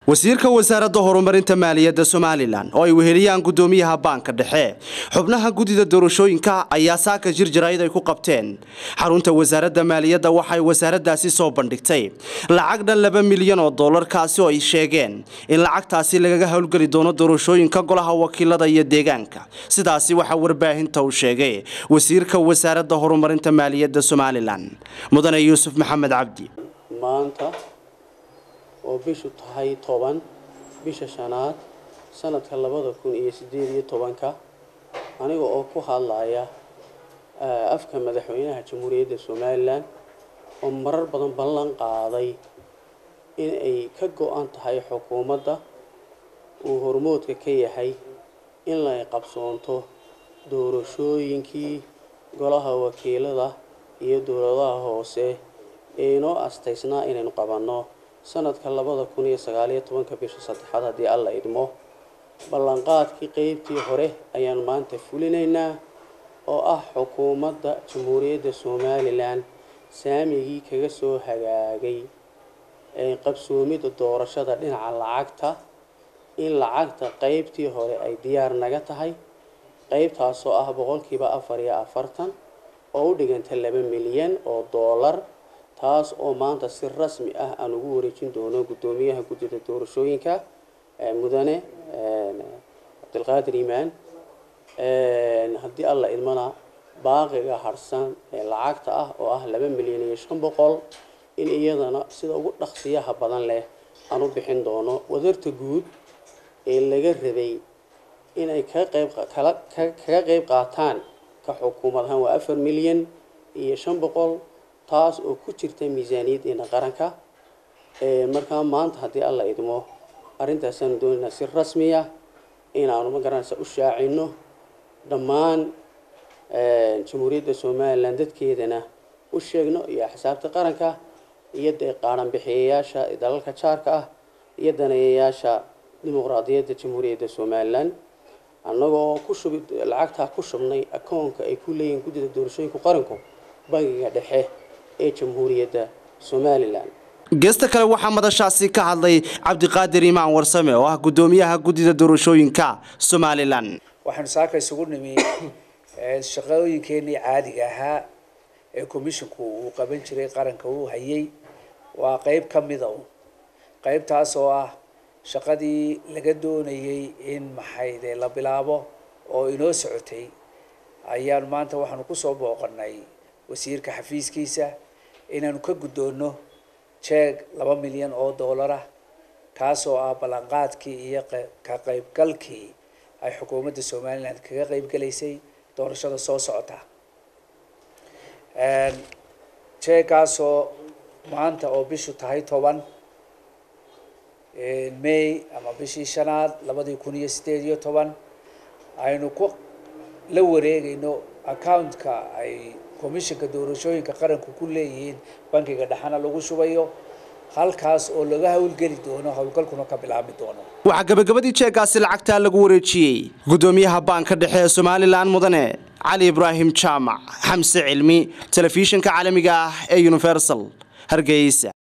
wasiirka wasaaradda horumarinta maaliyadda somalilan oo ay weheliyaan gudoomiyaha baanka dhexe xubnaha guddida doorashooyinka ayaa saaka jir jarayd ay ku qabteen xarunta wasaaradda maaliyadda waxay wasaaraddaasi soo bandhigtay lacag dhan laba milyan oo dollarkaasi oo ay sheegeen in lacagtaasi lagaga howlgeli doono doorashooyinka golaha wakiilada iyo deegaanka sidaasi waxaa warbaahinta uu sheegay wasiirka wasaaradda horumarinta maaliyadda somalilan mudane yuusuf maxamed cabdi maanta oo bishu tahay toban bisha shanaad sanadka labada kun iyo sideed iyo tobanka aniga oo ku hadlaya afka madaxweynaha jamhuuriyadda somalilan oo marar badan ballan qaaday in ay ka go-an tahay xukuumadda uu hormoodka ka yahay in lay qabsoonto doorashooyinkii golaha wakiilada iyo dowladaha hoose ee inoo astaysnaa inaynu qabanno sanadka labada kun iyo sagaaliyo tobanka bisha saddexaad haddii alla idmo ballanqaadkii qeybtii hore ayaanu maanta fulinaynaa oo ah xukuumadda jamhuuriyadda somalilan saamigii kaga soo hagaagay ee qabsoomidda doorashada dhinaca lacagta in lacagta qeybtii hore ay diyaar naga tahay qeybtaasoo ah boqolkiiba afar iyo afartan oo u dhiganta laba milyan oo doolar taas oo maanta si rasmi ah aan ugu wareejin doono guddoomiyaha guddida doorashooyinka mudane cabdilqaadir iimaan haddii alla idmana baaqiga harsan ee lacagta ah oo ah laba milyan iyo shan boqol in iyadana sida ugu dhaqsiyaha badan leh aan u bixin doono wadarta guud ee laga rabay inay kaga qayb kaga qayb qaataan ka xukuumad ahaan waa afar milyan iyo shan boqol taas oo ku jirta miisaaniyaddeena qaranka markaa maanta haddii alla idmo arrintaasaan doonaynaa si rasmiya inaanu ma garanaysa u shaacino dhammaan jamhuuriyadda somalilan dadkeedana u sheegno iyo axsaabta qaranka iyo dee qaaranbixiyayaasha dalalka jaarka ah iyo daneeyayaasha dimuqraadiyadda jamhuuriyadda somalilan annagoo ku shubi lacagtaa ku shubnay akoonka ay ku leeyihiin guddida doorashooyinka qaranku bangiga dhexe ee jamhuuriyadda somalilan geesta kale waxaa madashaasi ka hadlay cabdiqaadir imaan warsame oo ah guddoomiyaha guddida doorashooyinka somalilan waxaanu saaka isugu nimi shaqooyinkeenii caadiga ahaa ee commisshinku uu qaban jiray qaranka uu hayay waa qeyb ka mida un qeybtaas oo ah shaqadii laga doonayay in maxayde la bilaabo oo inoo socotay ayaanu maanta waxaanu kusoo booqanay wasiirka xafiiskiisa inaanu ka guddoonno jeeg laba milyan oo doolarah kaasoo ah ballanqaadkii iyo ka qaybgalkii ay xukuumadda somalilan kaga qaybgalaysay doorashada soo socota jeegaasoo maanta oo bishu tahay toban may ama bishii shanaad labadii kun iyo sideed iyo toban aynu ku la wareegayno accountka ay commissionka doorashooyinka qaranku ku leeyihiin bankiga dhexana lagu shubayo halkaas oo laga howlgeli doono howlgalkuna ka bilaabmi doono waxaa gabagabadii jeegaasi lacagtaa lagu wareejiyey guddoomiyaha baanka dhexe ee somalilan mudane cali ibraahim jaamac xamse cilmi telefishinka caalamiga ah ee universal hargeysa